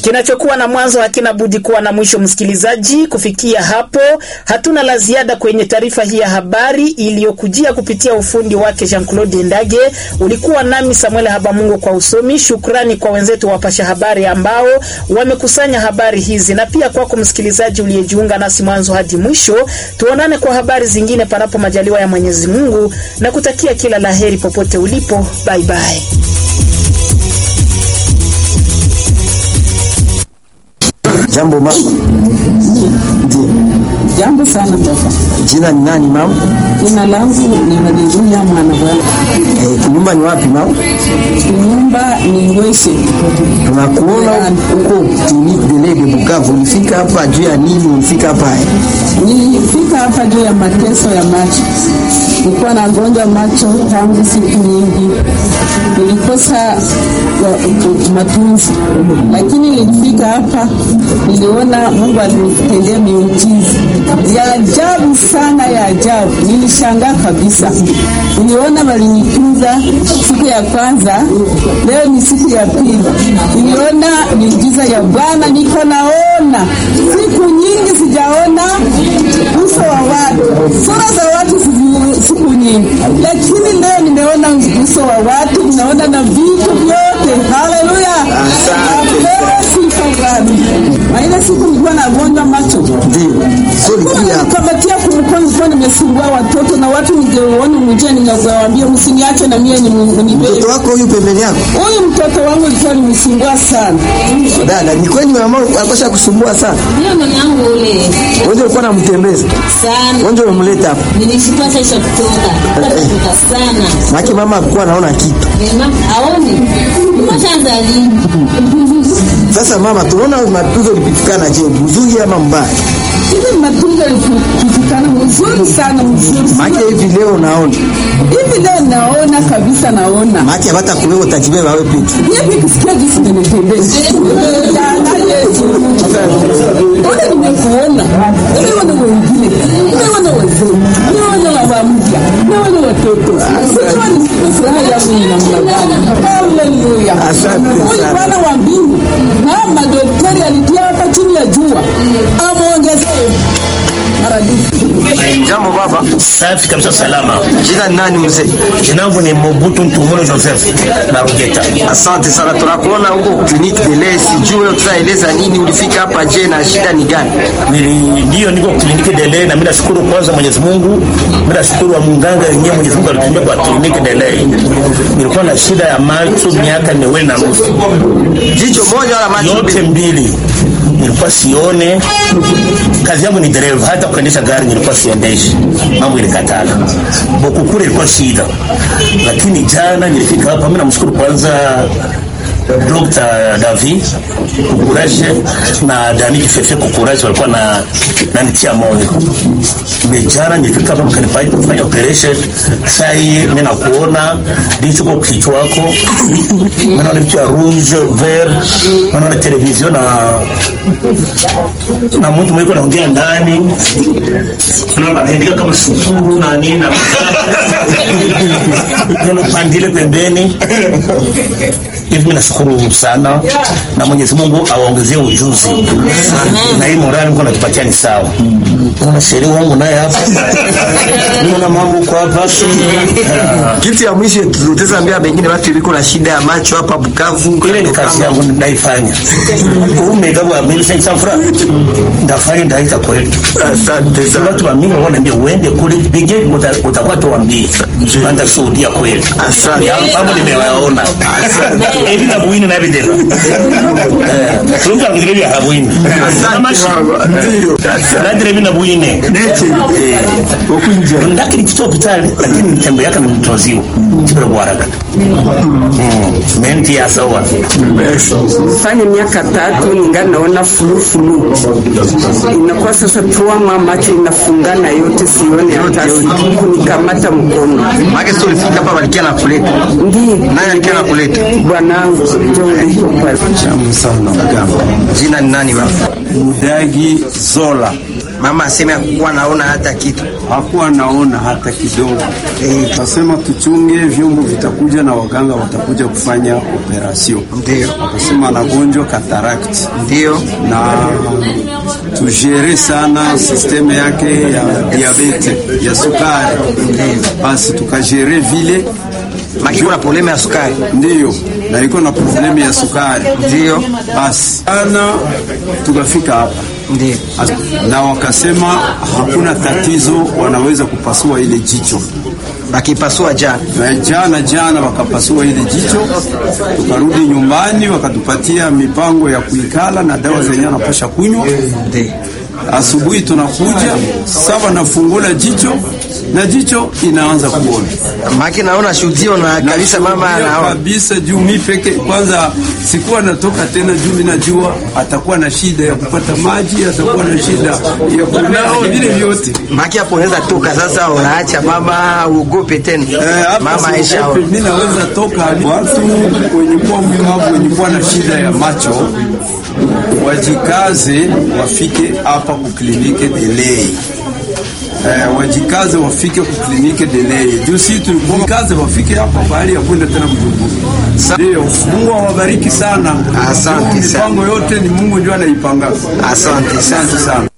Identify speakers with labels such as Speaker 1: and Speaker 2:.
Speaker 1: Kinachokuwa na mwanzo hakina budi kuwa na mwisho. Msikilizaji, kufikia hapo hatuna la ziada kwenye taarifa hii ya habari iliyokujia kupitia ufundi wake Jean Claude Ndage. Ulikuwa nami Samuel Habamungu kwa usomi. Shukrani kwa wenzetu wapasha habari ambao wamekusanya habari hizi, na pia kwako msikilizaji uliyejiunga nasi mwanzo hadi mwisho. Tuonane kwa habari zingine, panapo majaliwa ya Mwenyezi Mungu, na kutakia kila laheri popote ulipo. Bye bye.
Speaker 2: Jambo mama. Ndiyo.
Speaker 3: Jambo sana baba.
Speaker 2: Jina ni nani mama?
Speaker 3: Jina langu ni Haleluya mwana bwana.
Speaker 2: Eh, nyumba ni wapi mama?
Speaker 3: Nyumba ni Ngweshe.
Speaker 2: Tunakuona huko Clinique de lait de Bukavu. Ulifika hapa juu ya nini? Ulifika hapa eh?
Speaker 3: Nilifika hapa juu ya mateso ya macho. Nilikuwa nagonjwa macho tangu siku nyingi, nilikosa wa- matunzi, lakini nilifika hapa, niliona Mungu alinitendea miujiza ya ajabu sana, ya ajabu. Nilishangaa kabisa, niliona walinitunza siku ya kwanza, leo ni siku ya pili, niliona miujiza ya Bwana, niko naona siku nyingi sijaona uso wa watu, sura za watu sizi- siku nyingi, lakini leo nimeona uso wa watu, ninaona na vitu vyote. Haleluya, Napewa sifa Bwana. Na ile siku nilikuwa nagonjwa macho
Speaker 2: Ndio. So ulikuja hapa.
Speaker 3: kamatia kumkono, nilikuwa nimesumbua watoto na watu, ningeona mjia, ningewaambia msiniache na mie nibebe.
Speaker 2: Mtoto wako huyu pembeni yako?
Speaker 3: Huyu mtoto wangu alikuwa nimsumbua sana.
Speaker 2: Dada, ni kweli mama akosha kusumbua sana.
Speaker 4: Ndio mama yangu ule
Speaker 2: Wewe ulikuwa unamtembeza.
Speaker 4: sana
Speaker 2: Wewe umemleta hapa.
Speaker 4: nilishikwa sasa kutoka kutoka sana
Speaker 2: Maki mama alikuwa anaona kitu.
Speaker 4: mama aoni mshaanza lini
Speaker 2: Sasa mama, tunaona matunzo ulipitikana je, mzuri ama mbaya?
Speaker 3: Hivi matunzo yalipitikana mzuri sana, mzuri
Speaker 2: Maki
Speaker 3: sana.
Speaker 2: hivi leo naona.
Speaker 3: Hivi leo naona kabisa, naona
Speaker 2: Maki hata kuwewe utajibeba wewe peke.
Speaker 3: hivi kisikia jinsi nimetembea Jana Yesu. Ule nimekuona, nimeona wengine, nimeona wazee, nimeona baba mpya, nimeona watoto. Sijua ni furaha yangu ni namna gani. Haleluya.
Speaker 2: Asante
Speaker 3: Huyu
Speaker 2: sana.
Speaker 3: Bwana wa mbingu na madaktari alitia hapa chini ya jua amwongezee maradufu.
Speaker 2: Jambo baba.
Speaker 5: Safi kabisa, salama.
Speaker 2: Jina ni nani mzee?
Speaker 5: Jina langu ni Mobutu Ntumulo Joseph na Rugeta.
Speaker 2: Asante sana, tunakuona huko Clinique de lait. Sijui tutaeleza nini, ulifika hapa je, na shida ni gani?
Speaker 5: Nili- Ndio niko kliniki Dele na mimi nashukuru kwanza Mwenyezi Mungu. Mimi nashukuru wa munganga yenyewe Mwenyezi Mungu alitumia kwa kliniki Dele. Nilikuwa na shida ya macho miaka miwili na nusu.
Speaker 2: Jicho moja wala macho
Speaker 5: Yote
Speaker 2: mbili?
Speaker 5: mbili. Nilikuwa sione. Kazi yangu ni dereva, hata kuendesha gari nilikuwa siendeshi. Mambo ilikatala. Bokukure ilikuwa shida. Lakini jana nilifika hapa, mimi namshukuru kwanza Dr. David Kukuraje na Dani Kifefe Kukuraje walikuwa na nanitia moyo. Nimejana nilifika hapa mkanifanya kufanya operation. Sasa hii mimi nakuona ndicho kwa kichwa wako. Mimi naona vitu ya rouge vert, mimi naona television na na mtu mwiko naongea ndani. Naona anaandika kama sukuru na nini na Naona pandile pembeni hivi mimi nashukuru sana na Mwenyezi Mungu awaongezee ujuzi na hii morali Mungu anatupatia ni sawa. Kuna sheria wangu naye hapa. Niona mambo kwa hapa. Ah,
Speaker 2: Kitu ya mwisho tutaambia bengine watu liko na shida ya macho hapa Bukavu.
Speaker 5: Ile ni kazi yangu naifanya. Ume gawa mimi sasa fura. Ndafanya ndaita kweli.
Speaker 2: Asante
Speaker 5: Sasa
Speaker 2: sana.
Speaker 5: watu wa mimi wanaambia uende kule bige utakuwa tuambie. Anda shuhudia kweli.
Speaker 2: Asante.
Speaker 5: Ya mambo nimewaona. Hivi na buini na video. Eh, tunga ngire ya buini.
Speaker 2: Asante baba. Ndio.
Speaker 5: Na dire na buini.
Speaker 2: Nete. Okunja.
Speaker 5: Ndakiri kito hospitali lakini mtembo yake ni mtoziwa. Kibra bwaraga. Mm. Menti ya sawa.
Speaker 3: fanya miaka tatu ningali naona fulufulu, inakuwa sasa tuama macho inafungana yote, sione hata kunikamata mkono.
Speaker 2: Maki sio ulifika hapa walikia na kuleta.
Speaker 3: Ndiyo
Speaker 2: Nani alikia na kuleta?
Speaker 3: bwanangu, ndio
Speaker 2: Jina ni nani baba?
Speaker 6: Mudagi Zola
Speaker 2: mama aseme hakukuwa naona hata kitu.
Speaker 6: hakuwa naona hata kidogo.
Speaker 2: Eh.
Speaker 6: Kasema tuchunge, vyombo vitakuja na waganga watakuja kufanya operasyon.
Speaker 2: Ndio,
Speaker 6: Akasema anagonjwa cataract
Speaker 2: ndio,
Speaker 6: na tujere sana sisteme yake ya diabete ya sukari, basi tukajere vile
Speaker 2: maki kuna probleme ya sukari.
Speaker 6: ndiyo, na iko na problemu ya sukari,
Speaker 2: Ndio,
Speaker 6: basi ana tukafika hapa
Speaker 2: ndio,
Speaker 6: na wakasema hakuna tatizo, wanaweza kupasua ile jicho.
Speaker 2: bakipasua jana.
Speaker 6: Na jana jana wakapasua ile jicho, tukarudi nyumbani, wakatupatia mipango ya kuikala na dawa zenye anapasha kunywa.
Speaker 2: Ndio.
Speaker 6: Asubuhi tunakuja sawa, nafungula jicho na jicho inaanza kuona
Speaker 2: Maki naona shuhudio na kabisa mama
Speaker 6: Nashuhudia
Speaker 2: anaona.
Speaker 6: kabisa juu mi peke kwanza sikuwa natoka tena, juu mi najua atakuwa na shida ya kupata maji, atakuwa na shida ya kunao vile vyote.
Speaker 2: Maki hapo unaweza toka sasa, unaacha mama uogope tena.
Speaker 6: Eh, hapa
Speaker 2: Mama Aisha.
Speaker 6: siogope, mi naweza toka. Watu wenye kuwa mlemavu wenye kuwa na shida ya macho wajikaze, wafike hapa kuklinike delay. Eh, wajikaze wafike kuklinike delay. Juu si tujikaze wafike hapa bahali ya kwenda tena Bujumbura. Ndio, Mungu awabariki sana.
Speaker 2: Asante
Speaker 6: Juu
Speaker 2: sana.
Speaker 6: Mipango yote ni Mungu ndio anaipanga.
Speaker 2: Asante sana.
Speaker 6: Asante sana.